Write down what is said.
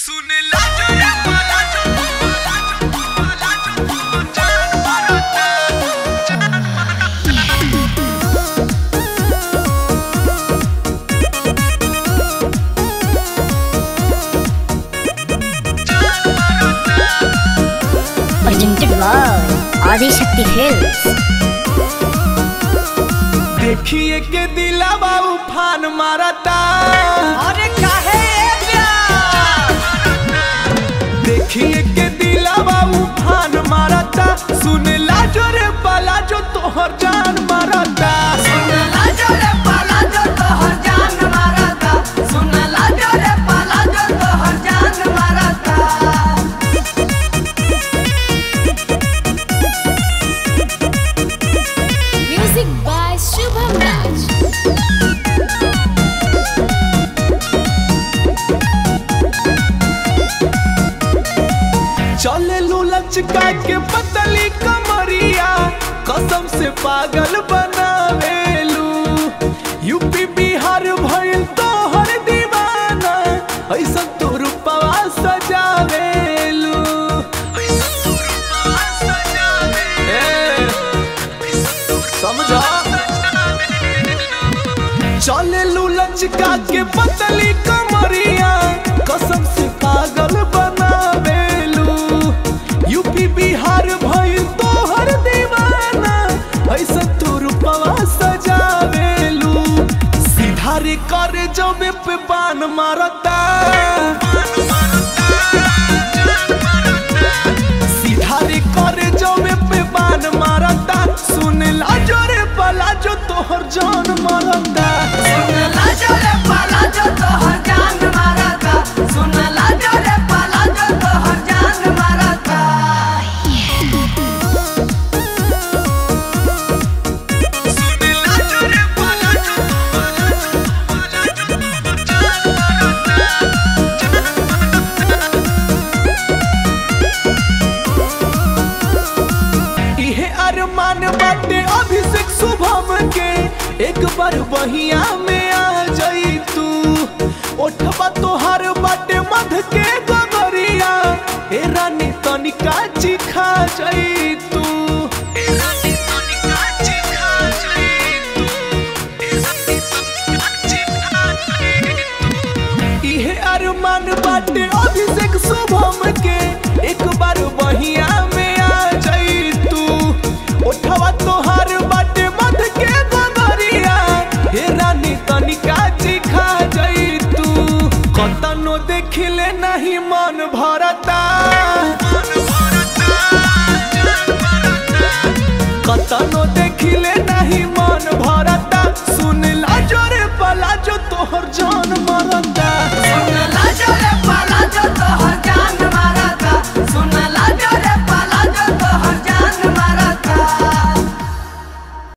सुन ला जो रे पाला जो पाला जो पाला जो जान मारता जान मारता presented by Adi Shakti Films. देखिए के दिलावा उफान मारता अरे काहे ए प्यार देखिए के दिलावा उफान मारता सुन ला जो रे पाला जो तोहर जान मारता सुनला जो रे पाला जो तोहर जान मारता सुनला जो रे पाला जो तोहर जान मारता Music by Shubham Raj. चले लू लचका के पतली कमरिया कसम से पागल बनावेलू यूपी बिहार भइल तोहर दीवाना ऐसा तो रूपवा सजावेलू ऐसा तो रूपवा सजावेलू समझा चले लू लचका के पतली कमरिया कसम से पागल बनावेलू यूपी बिहार भइल तोहर दीवाना ऐसा तो रूपवा सजावेलू सीधा रे करे जबे पे बान मारता सीधा रे करे जबे पे बान मारता सुन ला जो रे पला जो तोहर जान मारता सुनला जो रे पाला जो तोहर जान मारता सुनला जो रे पाला जो तोहर जान मारता इहे अरमान बाटे अभिषेक शुभम के एक बार बहिया में आ जाई तू ओठबा तोहार बाटे मध के गगरिया ए रानी तनिका चिखा जाई तू ए रानी तनिका चिखा जाई तू ए रानी तनिका चिखा जाई तू इहे अरमान बाटे अभिषेक शुभम के एक बार बहिया में आ जाई तू उठवा तोहार बाटे मध के गगरिया हे रानी तनिका चिखा जाई तू कतनो देखिले नहीं मन भरता कतनो देखिले नहीं मन